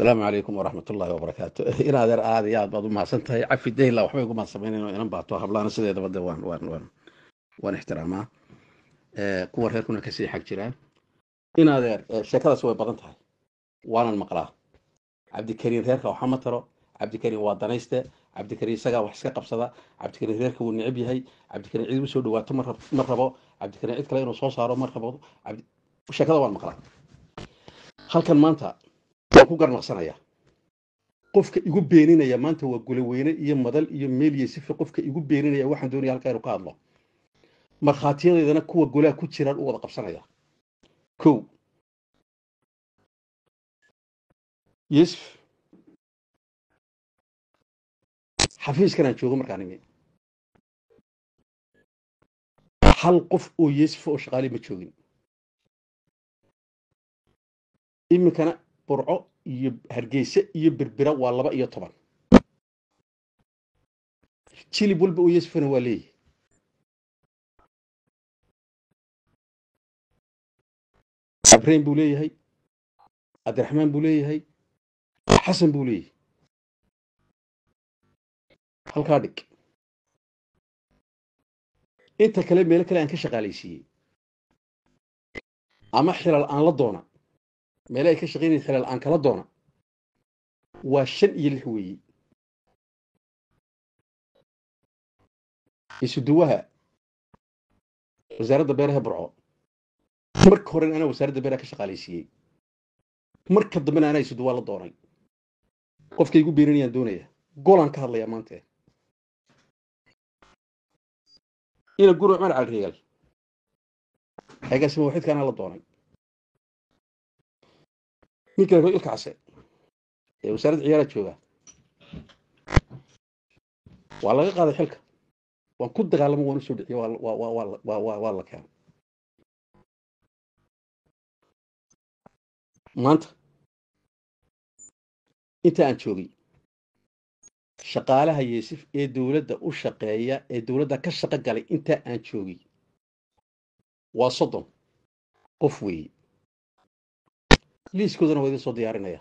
asalaamu calaykum waraxmat ullaahi wabarakaatu in adeer aad iyo aad baad u mahadsan tahay cafi dayla waxbay ugu mahadsamaynayn oo inan baato hablaana sideedaba de waan waan waan waan ixtiraamaa kuwa reerkuna kasii xag jiraan in adeer sheekadaas way badan tahay waanan maqlaa cabdikariin reerka waxa ma taro cabdikariin waa danayste cabdikariin isagaa wax iska qabsada cabdikariin reerka wuu necab yahay cabdikariin cid u soo dhawaato ma rabo cabdikariin cid kale inuu soo saaro ma rabo sheekada waan maqlaa halkan maanta waan ku garnaqsanaya qofka igu beeninaya maanta waa gulaweyne iyo madal iyo meel iyo sifi qofka igu beeninaya waxaan doonaya halkaa inuu ka hadlo markhaatiyadeedana kuwa golaha ku jiraan u wada qabsanaya kow yusuf xafiiskan aan joogo markaan imi hal qof oo yusuf oo shaqaali ma joogin iminkana burco iyo hargeyse iyo berbera waa laba iyo toban jilib walba oo yusufana waa leeyahy abrain buu leeyahay cabdiraxmaan buu leeyahay xasan buu leeyahay halkaa dhig inta kale meelo kale aan ka shaqaalaysiiyey ama xilal aan la doona meele ay ka shaqaynayn xilal aan kala doona waa shan iyo lix weeye isuduwaha wasaaradda beeraha burco marka horena anaa wasaaradda beeraha ka shaqaalaysiiyey marka dambena anaa isuduwaa la doonay qofka igu beeninayaan doonaya golaan ka hadlayaa maante ina guro cumar calreegal xeegaasima waxidka anaa la doonay ninka ilka case ee wasaaradda ciyaaraha jooga waa laga qaaday xilka waan ku dagaalamo waan usoo dhiciye waa la keenay maanta inta aan joogay shaqaalaha yeesif ee dowladda u shaqeeya ee dowladda ka shaqo galay inta aan joogay waa soddon qof weeye liiskoodana waa idin soo diyaarinaya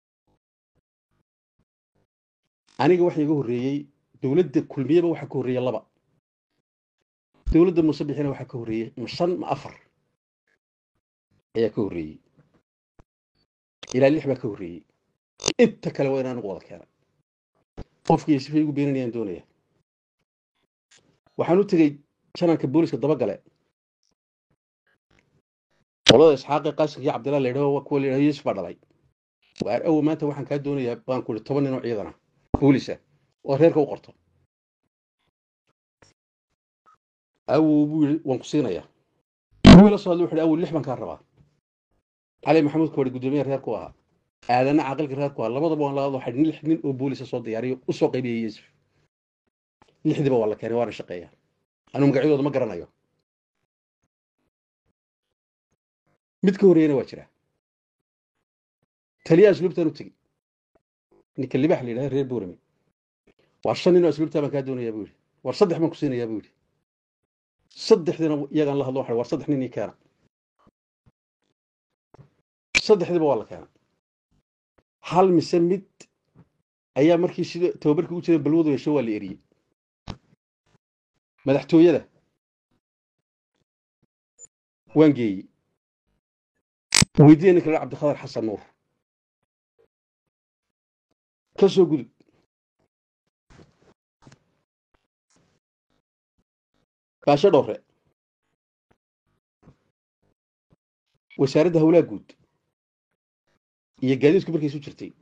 aniga waxa iga horreeyey dowladda kulmiyeba waxaa ka horreeya laba dowladda muuse bixina waxaa ka horreeyey ma shan ma afar ayaa ka horreeyey ilaa lix baa ka horreeyey inta kale waa in anigu wada keenay qofkii sifay igu beeninayaan doonaya waxaan u tegey jananka booliska dabagale qolada isxaaqi qaasinka iyo cabdillah la yidhaho kuwa la yidhaho yusuf baa dhalay waar awo maanta waxaan kaa doonayaa baan ku ihi toban nin oo ciidana boolisa oo reerka u qorto awow buu yidhi waan ku siinayaa wuu la soo hadlay wuxu yidhi awow lix baan kaa rabaa cali maxamuud koodhi guddoomiyaha reerku ahaa aadana caqilka reerku ahaa labadaba waan la hadlo waxaa lix nin oo boolisa soo diyaariyo u soo qaybiyay yusuf lixdiiba waa la keenay waana shaqeeya anuu magacyadooda ma garanayo mid ka horreeyana waa jira taliya asluubtaan u tegi ninka libax la yidhaha reer boorame waa shan nin oo asluubtaa baan kaa doonayaa buu yidhi war saddex baan ku siinayaa buu yidhi saddexdiina iyagaan la hadlo waxa war saddex nin ii keena saddexdiiba waa la keena hal mise mid ayaa markii sida tababarkii u jiray balwadu yeesho waa la eriyey madaxtooyada waan geeyey weydiiya ninka la cabdikhatar xasan nuur ka soo gudub baasho dhowre wasaaradda howlaha guud iyo gaadiidku markay isu jirtay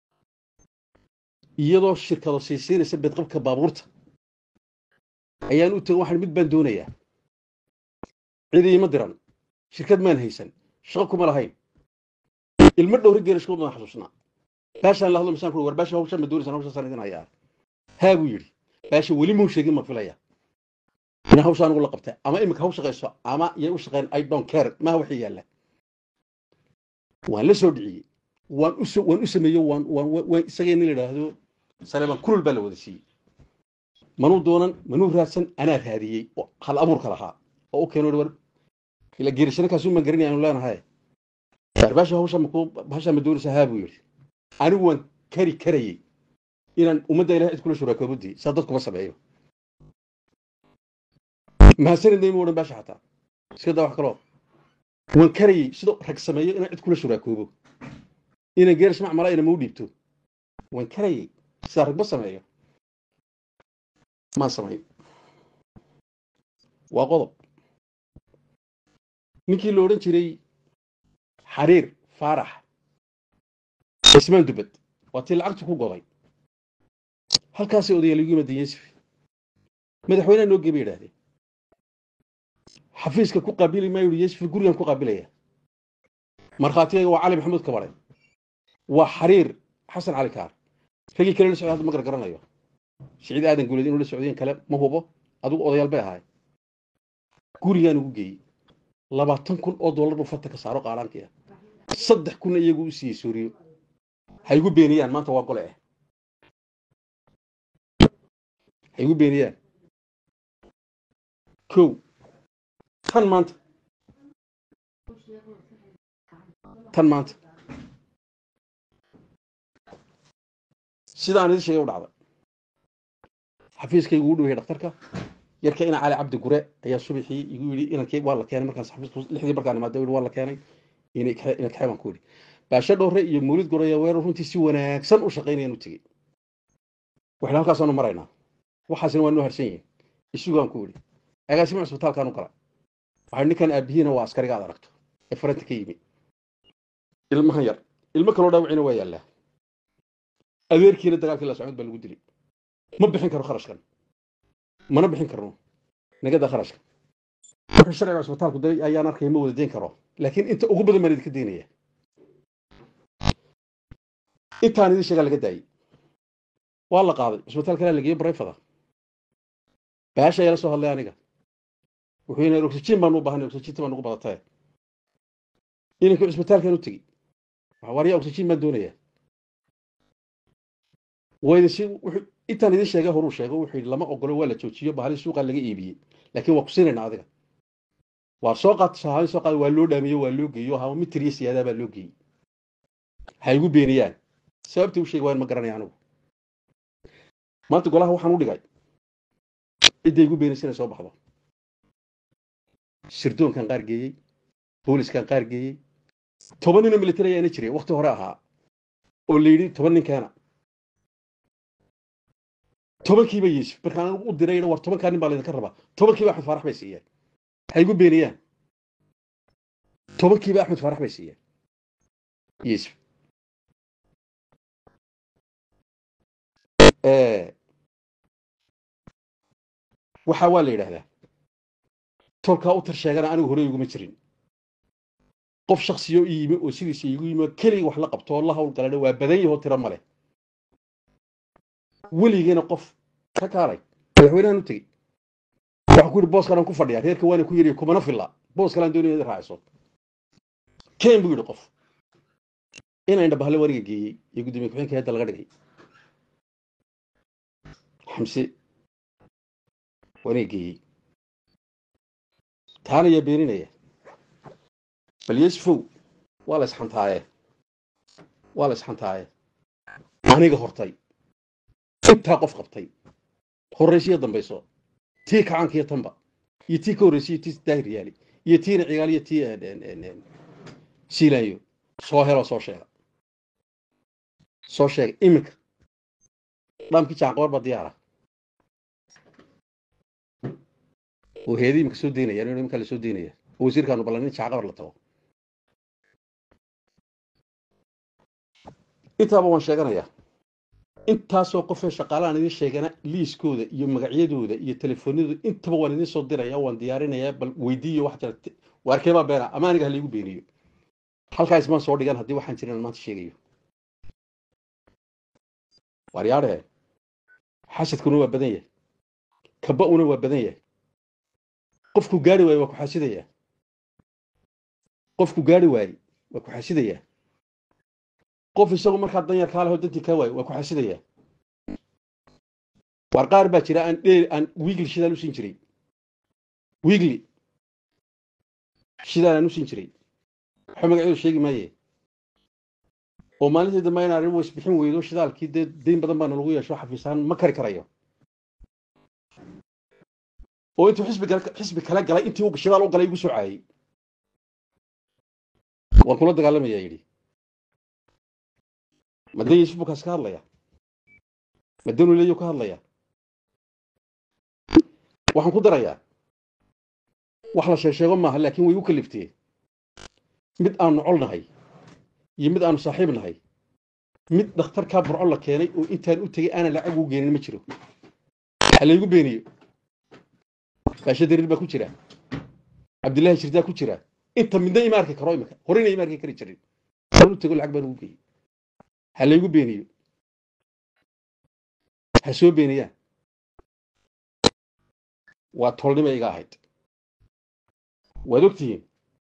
iyadoo shirkado siisiinaysa bedqabka baabuurta ayaan u tegay waxaan mid baan doonayaa cidi ima diran shirkad maan haysan shaqo kuma lahayn ilmo dhowri geera shaqo baan xasuusnaa baashaan la hadlo misaan ku war baasha hawshaan ma doonaysan hawshaasaan idin hayaa haa buu yidhi baasha weli muu sheegin ma filaya in hawshaan ugu la qabta ama iminka haw shaqayso ama yay u shaqeyn i don't care maha waxii yaalla waan la soo dhiciyey waan u waan u sameeyo waan waan isagii nin la yidhaahdo saleeban kulul baa la wada siiyey manuu doonan manuu raadsan anaa raadiyey oo hal abuurka lahaa oo u keeno war ila geerishana kaasuu maan garanaya aanu leenahay baarbaashi hawsha makuu bahasha ma doonaysa haa buu yidhi anigu waan kari karayey inaan ummadda ilahay cid kula shuraakoobuddii saa dadkuma sameeyo mahadsanidnayma odhan baasha xataa iska daa wax kaloo waan karayey sidoo rag sameeyo inaan cid kula shuraakoobo inaan geerash macmala ina mau dhiibto waan karayey sidaa ragma sameeyo maan samayn waa qodob ninkii la odhan jiray xariir faarax cismaan dubad waa tii lacagtu ku goday halkaasay odayaal igu yimaadeen yusuf madaxweyneha noo geeba yidhaahdeen xafiiska ku qaabili maayo yidhi yusuf gurigan ku qaabilaya markhaatigayga waa cali maxamuud kabare waa xariir xasan cali kaar ragii kale la socday hadda ma gargaranayo siciid aadan guuleed inuu la socdayen kale ma hubo adigu odayaal bay ahaay gurigaan ugu geeyey labaatan kun oo dollar buu farta ka saaro qaadhaankii ah saddex kunna iyagu u siiyey suuriyo ha igu beeniyaan maanta waa gole ah ha igu beeniyaan kow tan maanta tan maanta sidaan idin sheegay u dhacday xafiiskaygu u dhowyahay dhakhtarka yarka ina cali cabdi gure ayaa subaxii igu yidhi inankii waa la keenay markaas xafiisku lixdii markaan imaada yidhi waa la keenay ina ina kaxay baan ku yidhi baasha dhowre iyo mawlid gore ayaa weerar runtii si wanaagsan u shaqaynayaan u tegey waxna halkaasaanu maraynaa waxaasina waa noo harsan yihiin isugaan ku yidhi agaasima cisbitaalkaan u gala waxaa ninkan aabihiina waa askariga aad aragto ee faranta ka yimi ilmahan yar ilmo kaloo dhaawacina waa yaallaa adeerkiina dagaalkii la socod baa lagu dilay ma bixin karo kharashkan mana bixin karno nagada kharashka wuxuu sharciga cisbitaalku day ayaan arkaya ma wada deyn karo laakiin inta ugu badan baan idinka deynaya intaan idin sheegaa laga daayey waa la qaaday cisbitaal kalaa lageeyey barayfada baasha ayaa la soo hadlay aniga wuxuu yidhi oxygen baan u baahanay oxyginta baan ugu badatae inankii cisbitaalkan u tegey waryaa oxygen baan doonayaa wayna si wuxuu intaan idin sheegay horuu sheego wuxuu yidhi lama ogolo waa la joojiyo bahali suuqa laga iibiyey laakiin waa ku siinaynaa adiga waa soo qaat sahaabin soo qaada waa loo dhaamiyo waa loo geeyo hama mitir iyo siyaadaa baa loo geeyey ha igu beeniyaan sababtii u sheegi waan ma garanaya anigu maanta golaha waxaan u dhigay cidday igu beenaysa inay soo baxdo sirdoonkan qaar geeyey booliskan qaar geeyey toban ninoo military ayaana jiray wakti hore ahaa oo la yidhi toban ninkeena tobankiiba yuusuf markaan anigu u dirayna war tobankaa nin baa laydinka rabaa tobankiiba axmed faarax bay siiyeen ha igu beeniyaan tobankiiba axmed faarax bay siiyeen yuusuf waxaa waa la yidhaahdaa tolkaa u tar sheegana anigu hore iguma jirin qof shaksiyo i yimi oo sidiisa igu yimi keligii wax la qabto oo la hawl galadha waa badan yahoo tiro male weligeena qof ka kaalay madaxweynahan u tegey waxaa ku yidhi booskan aan ku fadhiyaa reerka waana ku yidhi kumana filla boos kalaan doonaya inaad raaciso ken buu yidhi qof inaan dhabahle wariga geeyey iyo gudoomiye ku-xigeenka hadda laga dhigay xamse waniga geeyey taana yaa beeninaya bal yesufow waa la isxantaaye waa la isxantaaye aniga hortay intaa qof qabtay horraysiyo dambayso tii kacaankiyo tanba iyo tii ka horraysiyo tii daahir yaali iyo tiina cigaal iyo tii siilaanyo soo helo soo sheega soo sheega iminka dhaamkii jaanqabar baa diyaara oo heedi iminka soo deynaya in iminka la soo deynaya oo wasiirkaanu ballan in jaanqabar la tago intaaba waan sheeganayaa intaasoo qofee shaqaalahan idin sheegana liiskooda iyo magacyadooda iyo telefoonadooda intaba waan idin soo diraya waan diyaarinayaa bal weydiiyo wax jira waarkeebaa beena ama aniga halaigu beeniyo halkaa ismaan soo dhigan haddii waxaan jirin aan maanta sheegayo waaryaadhe xasadkuna waa badan yahay kaba-una waa badan yahay qofku gaari waaye waa ku xasidayaa qofku gaari waaye waa ku xasidayaa qof isagu markaa danyar kaa leho dantii kaa waayo waa ku xasidayaa waar qaar baa jira aan dheel aan wiigli shidaal u siin jiray wiigli shidaal aan u siin jiray waxa magacyadu sheegi maaye oo maalintii dambe in arrin isbixin weydo shidaalkii dee dayn badan baana lagu yeesho xafiisaan ma kari karayo oo intuu xisbi kale xisbi kale galay intii uu shidaal u galay igu soo caayay waan kula dagaalamaya yidhi ma dan yuusuf buu kaas ka hadlaya ma danu leeyo ka hadlaya waxaan ku darayaa wax la sheesheego maaha laakiin way u kaliftee mid aanu col nahay iyo mid aanu saaxiib nahay mid dhakhtarkaa burco la keenay oo intaan u tegey aanan lacag ugu geenin ma jiro ha laygu beeniyo baasha dariir baa ku jira cabdillaahi shirdaa ku jira inta midna ima arki karo imika horeyna ima arki kari jirin aan u tego lacag baan ugu geeyey ha laygu beeniyo ha soo beeniyaan waa tolnima iga ahayd waad ogtihiin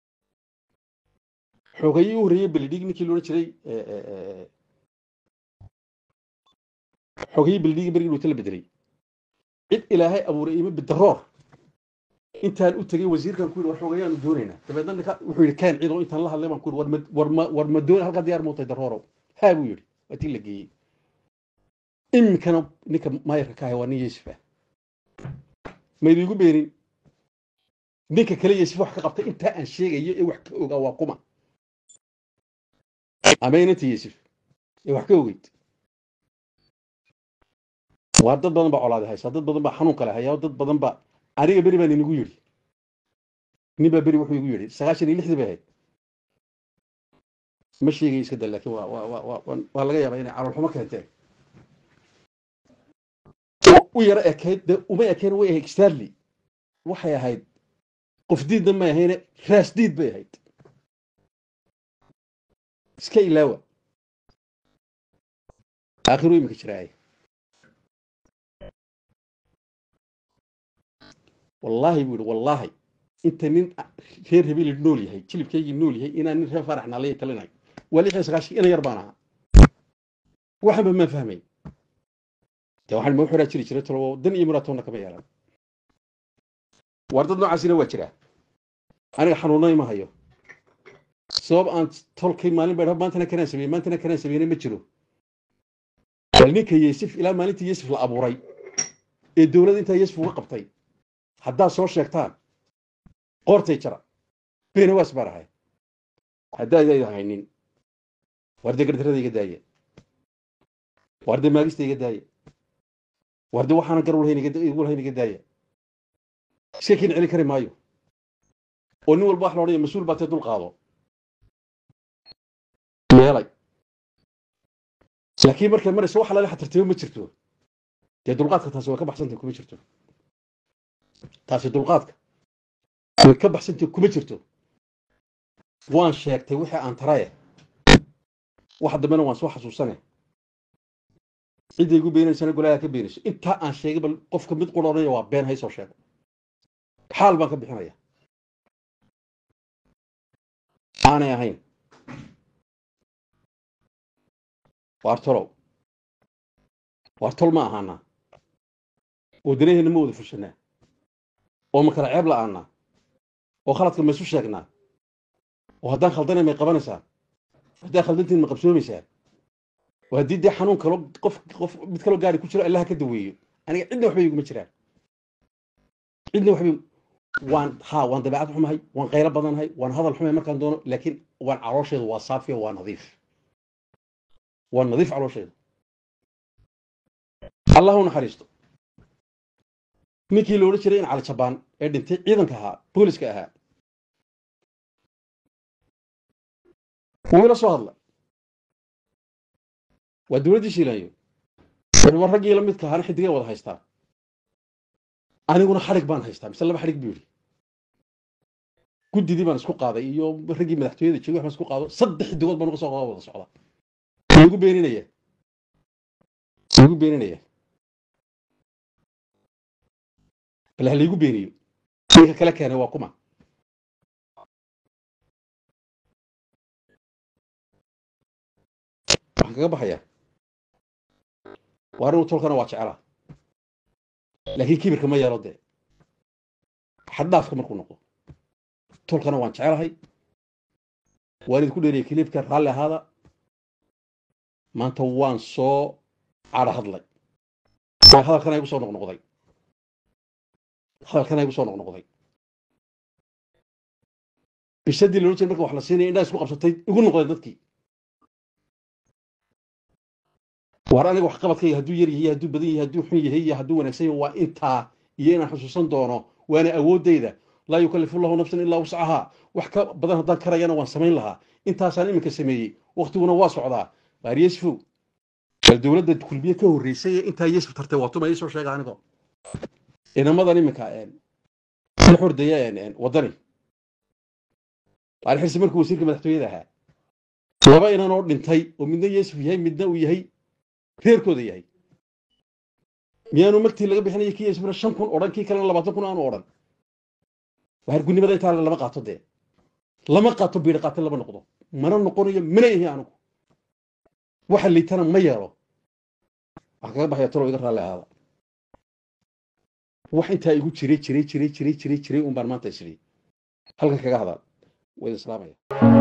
xoogayii u horreeyey beledhig ninkii loodhan jiray xoogayii beledhigi bergii dhuuta la bedelay cid ilaahay abuuray ima bidaroor intaan u tegey wasiirkan ku yidhi war xoogayaanu doonaynaa dabeedna ninka wuxuu yidhi kaan ciido intaan la hadlay baan ku yidhi war ma war ma war ma doon halkaa diyaar muutay daroorow haa buu yidhi waa tii la geeyey iminkana ninka maayarka ka ahay waa nin yeesifa maydu igu beenin ninka kale yeesif wax ka qabtay intaa aan sheegayo ee wax ka ogaa waa kuma ama inanta yeesif ee wax ka ogeyd waa dad badan baa colaade haysaa dad badan baa xanuun kale hayaa dad badan baa aniga beri baan inigu yidhi nin baa beri wuxuu igu yidhi sagaashan iyo lixdii bay ahayd ma sheegay iska da laakiin waa waa waa waa waa laga yaabaa inay caloolxumo keenteen u yaro ekayd de uma ekeen way ahayd starly waxay ahayd qof diidna may ahayne raas diid bay ahayd iska ilaawa aakhiru iminka jiraay wallaahi buu yidhi wallaahi inta nin reer habeeli nool yahay jilibkaygii nool yahay inaan nin reer farax naalaya talinayo waa lix iyo sagaashan ina yar baan ahaa waxanba maan fahmay de waxaan ma xoraa jiri jiray tolo dan iyo muraatoonna kama yeelan waar dad noocaasina waa jiraa aniga xanuunna ima hayo sabab aan tolkay maalin ba maantana kanaan sameeyey maantana kanaan sameeyna ma jiro bal ninka yeesif ilaa maalintii yeesif la abuuray ee dowladda intaa yeesif uga qabtay haddaad soo sheegtaan qoortay jara beenawaas baan ahay haddaadayda haynin waarde gardarada iga daaya waarde maagista iga daaya waarde waxaana gar igu lahayn iga daaya iska kiin celin kari maayo oo nin walba wax la odhanaya mas-uul baa tee dul qaado meelay laakiin markay marayso wax lala xatartimo ma jirto dee dulqaadka taasi way ka baxsantay kuma jirto taasi dulqaadka way ka baxsantay kuma jirto waan sheegtay wixii aan taraye wax dambena waan soo xasuusane cidday igu beenaysana golaaha ka beenayso intaa aan sheegay bal qofka mid qura odhanaya waa been haysoo sheego xaal baan ka bixinaya aanay ahayn waar tolow waar tol ma ahaanaa oo danaheenna ma wada fushanaa oo ma kala ceeb la'aanaa oo khaladka ma isu sheegnaa oo haddaan khaldanay may qabanaysaa haddaan khaldantiin ma qabsoomaysaa oo haddii dee xanuun kalo qof qof mid kaloo gaari ku jiro allaha ka daweeyo aniga cidna waxba iguma jiraan cidna waxba waan haa waan dabeecad xumahay waan qaylo badanahay waan hadal xumay markaan doono laakiin waan caloosheedu waa saafiya waa nadiif waa nadiif caloosheedu allah u naxariisto ninkii la odhan jiray in cali jabaan ee dhintay ciidanka ahaa booliska ahaa wuu ila soo hadla waa dowladdii shiilaanyo war raggii la midka ahaana xidigay wada haystaa aniguna xadhig baan haystaa mise laba xadhig buu yidhi guddidii baan isku qaaday iyo raggii madaxtooyada joogay wax baan isku qaado saddex xidigood baan uga soo qada wada socda igu beeninaya igu beeninaya bal ha laygu beeniyo ninka kala keenay waa kuma waxaan kaga baxayaa waa anigu tolkana waa jecelaa laakiin kibirka ma yeelo dee xaddhaafka markuu noqdo tolkana waan jecelahay waan idinku dheeriya kiliibka raalli ahaada maanta waan soo cadho hadlay waa hadalkan igu soo noqnoqday hadalkan igu soo noqnoqday bishadii loola jeeda marka wax la siinaya indhaa isku qabsatay igu noqdeen dadkii waar aniga wax qabadkayga hadduu yar yahay hadduu badan yahay hadduu xun yahay iyo hadduu wanaagsan yahay waa intaa iyo inaan xusuusan doono waana awooddayda laa yukallifu llahu nafsan ilaa wuscahaa wax ka badan haddaan karayana waan samayn lahaa intaasaan iminka sameeyey waktiguna waa socdaa waar yesfow bal dowladda kulmiye ka horreysay ee intaa yesf tartay waa tuma iisoo sheega anigo inamadan iminka la xordaya waddani alxirsi markuu wasiirka madaxtooyada ahaa laba inan oo dhintay oo midna yesuf yahay midna uu yahay reerkooda yahay miyaanu magtii laga bixinaya kii yesufna shan kun odhan kii kalena labaatan kun aanu odhan waargunimada intaa lama qaato dee lama qaato biidha qaatan lama noqdo mana noqonayo mana ihi anigu waxa liitana ma yeelo waxaan kaga baxaya talo iga raalli ahaada wax intaa igu jiray jiray jiray jiray jiray jiray un baan maanta isri halkan kaga hadal waa idin salaamaya